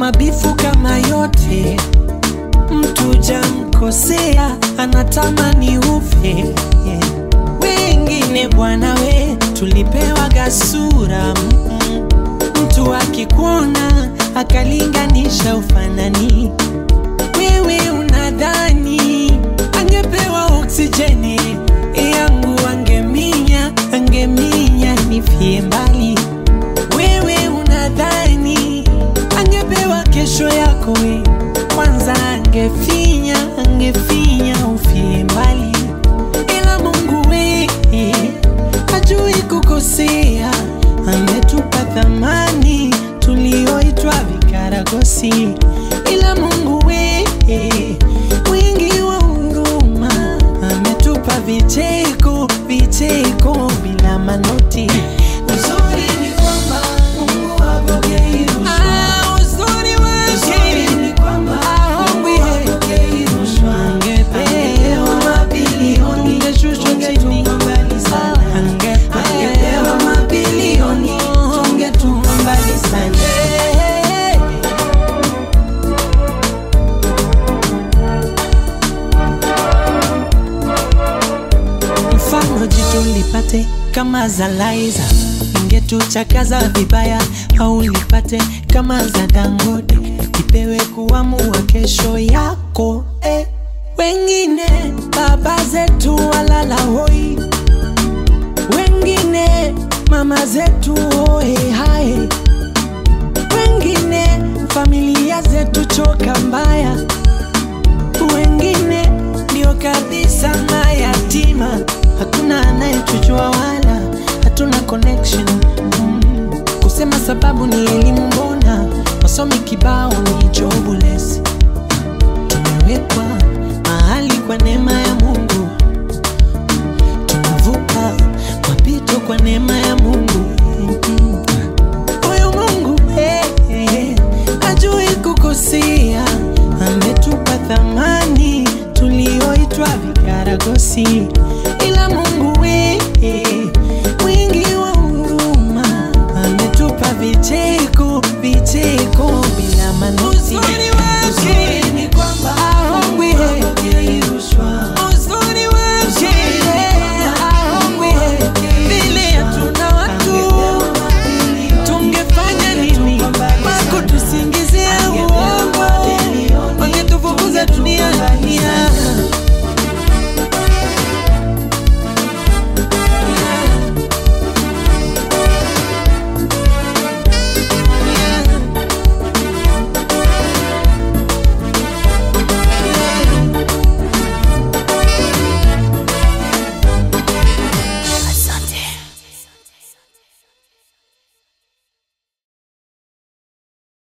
mabifu kama yote mtu jamkosea anatamani ufe yeah. Wengine bwana we tulipewa gasura mm, mtu akikuona akalinganisha ufanani, wewe unadhani angepewa oksijeni yangu angeminya, angeminya nifie mbali. Wewe unadhani angepewa kesho yako we, kwanza angefinya, angefinya ufie mbali, ila Mungu we hajui kukosea, ametupa thamani tulioitwa vikaragosi, ila Mungu we mwingi wa huruma, ametupa vicheko, vicheko bila manoti. Uzuri ni kwamba Mungu hapokei rushwa. Ah, uzuri wake ni kwamba Mungu hapokei rushwa. Angepewa mabilioni, tungeshushwa chini mbali sana. Angepewa mabilioni, tungetumwa mbali sana. mfano jitu lipate kama za Laiza, ingetuchakaza vibaya, au lipate kama za Dangote, ipewe kuamua kesho yako eh. Wengine baba zetu walala hoi, wengine mama zetu hoe hae, wengine familia zetu choka mbaya wengine ndio kabisa mayatima, hakuna anayetujua wala hatuna connection mm. Kusema sababu ni elimu, mbona wasomi kibao ni